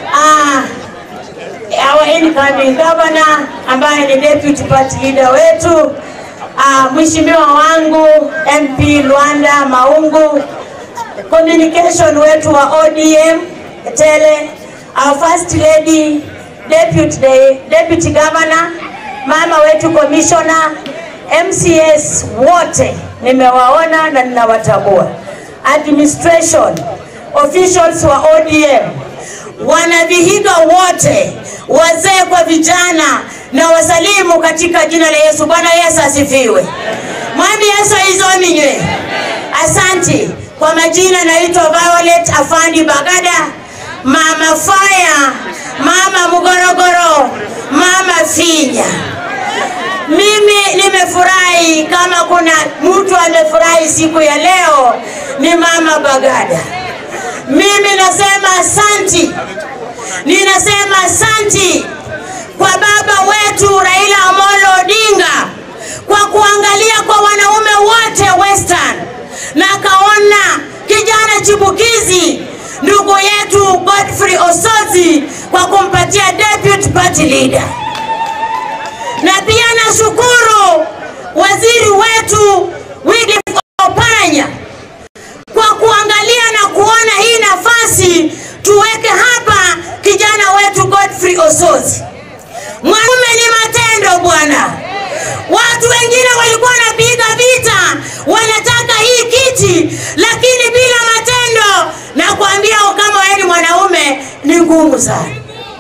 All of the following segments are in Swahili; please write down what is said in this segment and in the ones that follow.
ah, our incoming governor ambaye ni deputy party leader wetu ah, mheshimiwa wangu MP Luanda Maungu, communication wetu wa ODM Tele, our first lady deputy, deputy governor, mama wetu commissioner, MCS wote nimewaona na ninawatambua, administration officials wa ODM wanavihiga wote, wazee kwa vijana, na wasalimu katika jina la Yesu. Bwana Yesu asifiwe. Mwami Yesu aizominywe. Asanti. Kwa majina naitwa Violet Afandi Bagada, mama Faya, mama Mugorogoro, mama Finya. Mimi nimefurahi, kama kuna mtu amefurahi siku ya leo ni mama Bagada. Mimi nasema asanti, ninasema asanti kwa baba wetu Raila Amolo Odinga kwa kuangalia kwa wanaume wote Western na akaona kijana chipukizi ndugu yetu Godfrey Osotsi kwa kumpatia deputy party leader, na pia nashukuru waziri wetu Wycliffe Oparanya kwa kuangalia na kuona hii nafasi tuweke hapa kijana wetu Godfrey Osotsi. Mwanaume ni matendo bwana. Watu wengine walikuwa wanapiga vita, wanataka hii kiti, lakini bila matendo, na kuambia kama wewe ni mwanaume ni ngumu sana.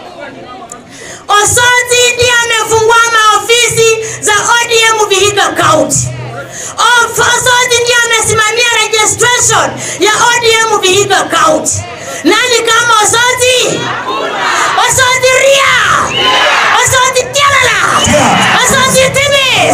Osotsi ndiye amefungua maofisi za ODM Vihiga County. Osotsi ndiye amesimamia registration ya ODM Vihiga County. Nani kama Osotsi? Osotsi ria! Osotsi tialala! Osotsi tibi!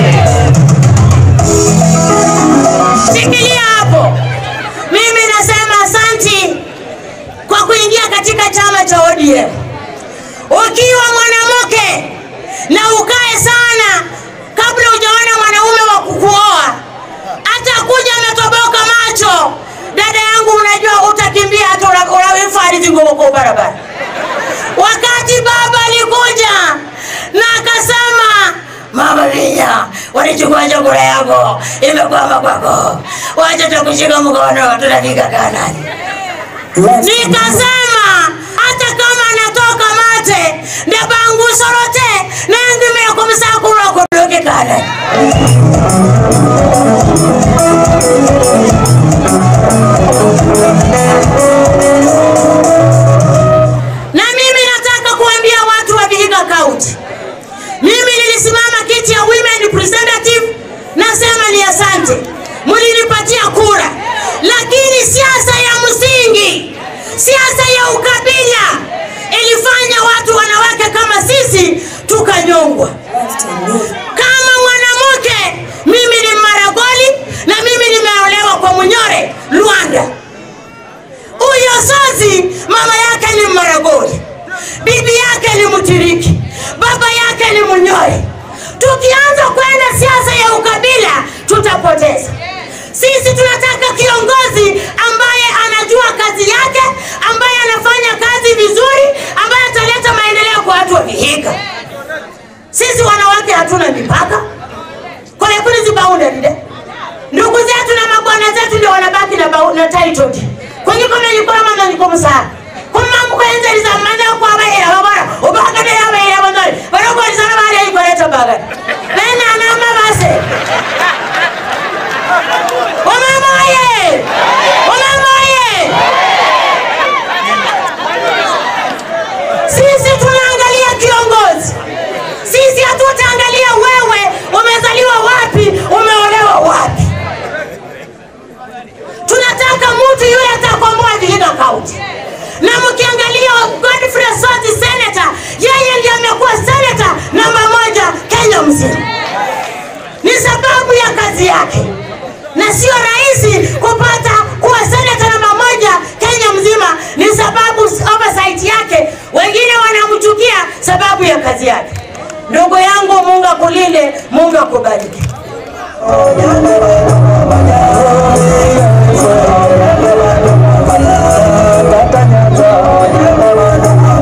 Shikilia hapo. Mimi nasema asanti kwa kuingia katika chama cha ODM. Ukiwa mwanamke na ukae sana kabla hujaona mwanaume wa kukuoa, hata kuja ametoboka macho, dada yangu, unajua utakimbia hata unawifari kwa barabara. Wakati baba alikuja na akasema, mama Vinya, walichukua chakula yako, imekwama kwako, wacha tukushika mkono, tunafika Kanani. Nikasema hata kama anatoka mate ndabangu sorote nendimea kumsakura kudoke Kanani. Na mimi nataka kuambia watu wa Vihiga County, mimi nilisimama kiti ya women representative, nasema ni asante, mlinipatia kura, lakini siasa ya msingi, siasa ya ukabila ilifanya watu wanawake kama sisi tukanyongwa. Kama mwanamke, mimi ni Maragoli na mimi nimeolewa kwa Munyore Luanda. Huyo Osotsi mama yake ni Maragoli, bibi yake ni Mtiriki, baba yake ni Munyore. Tukianza kwenda siasa ya ukabila tutapoteza. Sisi tunataka kiongozi ambaye anajua kazi yake, ambaye anafanya kazi vizuri, ambaye ataleta maendeleo kwa watu wa Vihiga. Sisi wanawake hatuna mipaka kolekuli zibaundelile ndugu zetu na mabwana zetu ndio wanabaki na, bau- na title deed. kwenye komenyikola mama nikomusana kumamukwenzelisa mmanya kwabahera babona ubakade yabahera banori banokolisana bali aikoleta bagani benanama base omama oye omama oye sisi tunaangalia kiongozi sisi hatutaangalia wewe umezaliwa wapi umeolewa wapi tunataka mtu yule atakomboa Vihiga County. Na mkiangalia Godfrey Osotsi senator, yeye ndiye amekuwa senator namba moja Kenya mzima, ni sababu ya kazi yake, na sio rahisi kupata kuwa senator namba moja Kenya mzima, ni sababu oversight yake. Wengine wanamchukia sababu ya kazi yake. Ndugu yangu, Mungu akulinde, Mungu akubariki. Thank you.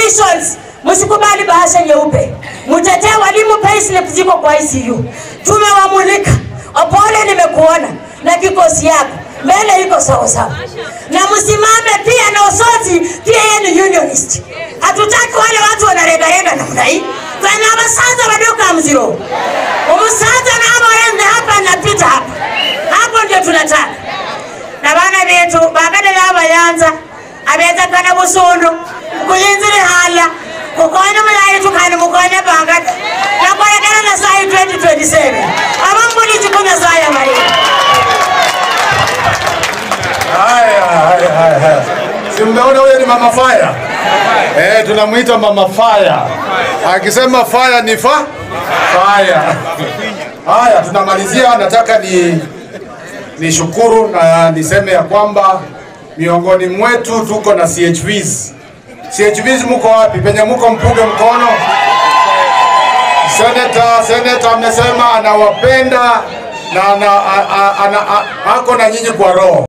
visions, msikubali bahasha nyeupe, mtetee walimu, payslip ziko kwa ICU. Tumewamulika. Opole, nimekuona na kikosi yako mbele iko sawa sawa, na msimame pia na Osoti, pia yeye ni unionist. Hatutaki wale watu wanaregarega namna hii kana abasaza badoka mziro umusaza naboende hapa napita hapa hapo ndio tunataka na bana betu bakadala abayanza abeza kana busundu kuyinzire hala kukona mulayi tukani mukone bangada nakolekana na sayi 2027 abambuli chikunya saya mali Haya, haya, haya, haya. Si mmeona huyo ni mama fire? Eh, tunamuita mama fire. Akisema fire ni fa fire. Haya, tunamalizia. Nataka ni nishukuru na niseme ya kwamba miongoni mwetu tuko na CHVs. CHVs muko wapi? Penye muko mpunge mkono. Senator, senator amesema anawapenda na ana, a, a, ana, a, ako na nyinyi kwa roho.